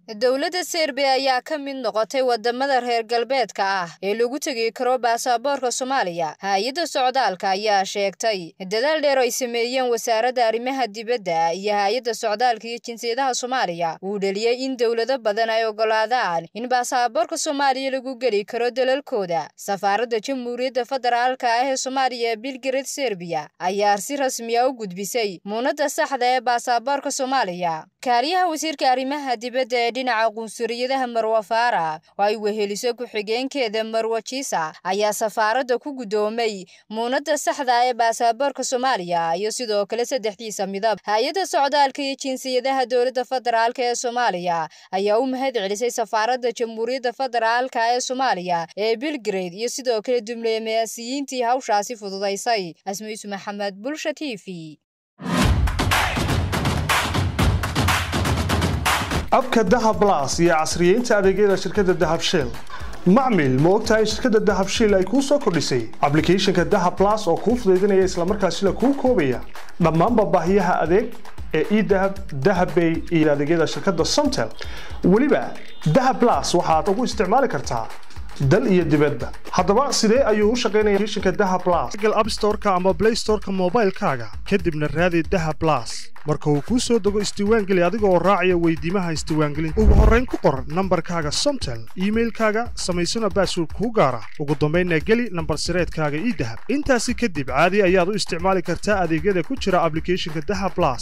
dowladda serbiya ayaa ka mid noqotay wadamada reer galbeedka ah ee lagu tegi karo baasaboorka soomaaliya hay-adda socdaalka ayaa sheegtay dadaal dheer ay sameeyeen wasaaradda arrimaha dibadda iyo hay-adda socdaalka iyo jinsiyadaha soomaaliya uu dheliyey in dowlado badan ay ogolaadaan in baasaboorka soomaaliya lagu geli karo dalalkooda safaaradda jamhuuriyadda federaalka ah ee soomaaliya ee bilgared serbiya ayaa si rasmiya u gudbisay muunadda saxda ee baasaboorka soomaaliya kaaliyaha wasiirka arrimaha dibadda ee dhinaca qunsuriyadaha marwa faara oo ay weheliso ku-xigeenkeeda marwa jiisa ayaa safaaradda ku guddoomay muunadda saxda ee baasaboorka soomaaliya iyo sidoo kale saddexdiisa midab hay-adda socdaalka iyo jinsiyadaha dowladda federaalk ee soomaaliya ayaa u mahad celisay safaaradda jamhuuriyadda federaalka ee soomaaliya ee bilgrade iyo sidoo kale diblomaasiyiintii hawshaasi fududaysay asmiisu maxamed bulsha t v abka dahab las iyo casriyeynta adeegyada shirkadda dahab shell macmil ma ogtahay shirkadda dahab shell ay kuu soo kordhisay ablicathonka dahab las oo kuu fudaydinaya islamarkaasila kuu koobaya dhammaanba baahiyaha adeeg ee edahab dahabbay iyo adeegyada shirkadda somtel weliba dahab las waxaad ugu isticmaali kartaa dal iyo dibadba haddaba sidee ayuu u shaqaynaya applicationka dahab plus google app store-ka ama play store-ka moobaylkaaga kadibna raadi dahab plus marka uu kuu soo dego isdiiwaangeli adiga oo raacaya weydiimaha isdiiwaangelinta ugu horrayn ku qor nambarkaaga somtel iimailkaaga samaysana baasword kuu gaara ugu dambaynna geli nambar sireedkaaga ii dahab intaasi kadib caadi ayaad u isticmaali kartaa adeegyada ku jira ablicathonka dahab plus